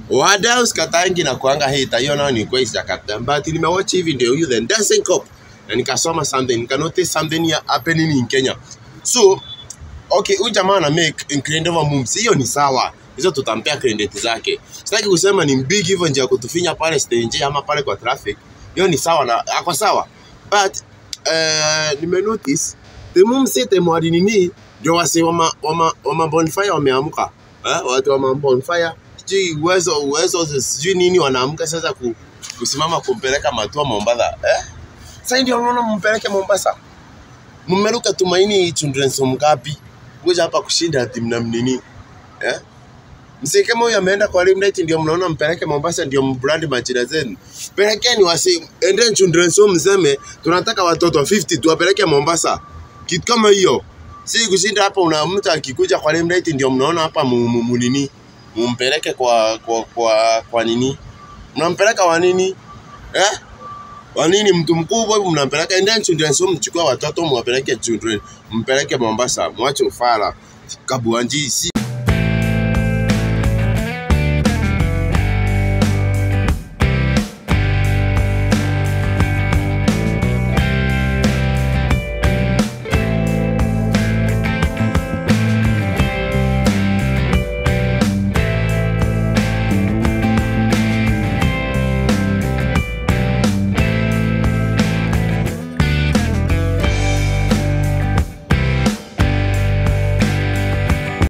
wadau sikatangi na kuanga hita hiyo nao ni kweli sijakata but nimewatch hii video you the dancing cop na nikasoma something nika notice something here happening in Kenya so okay huyu jamaa ana make incredible moves hiyo ni sawa hizo tutampea credit zake sitaki kusema ni big hivyo njia ya kutufinya pale stage ama pale kwa traffic hiyo ni sawa na ako sawa but uh, nime notice the moves yote mwadi nini ndio wasi wama, wama, wama bonfire wameamka eh? watu wama bonfire sijui uwezo uwezo sijui nini wanaamka sasa ku, kusimama kumpeleka matua Mombasa eh? Sasa ndio unaona mumpeleke Mombasa mmeruka Tumaini Children's Home ngapi kuja hapa kushinda ati mnamnini eh? Msi kama huyu ameenda kwa Limelight ndio mnaona mpeleke Mombasa ndio mbrand majina zenu. Pelekeni wasi endeni Children's Home mseme tunataka watoto 50 tuwapeleke Mombasa. Kitu kama hiyo. Si kushinda hapa una mtu akikuja kwa Limelight ndio mnaona hapa mu- mu- mu nini mumpeleke kwa kwa kwa, kwa nini? Mnampeleka wa nini? Eh? Wa nini mtu mkubwa hivi mnampeleka endeni Children's Home mchukue watoto mwapeleke children mpeleke Mombasa mwache ufala kabuanji si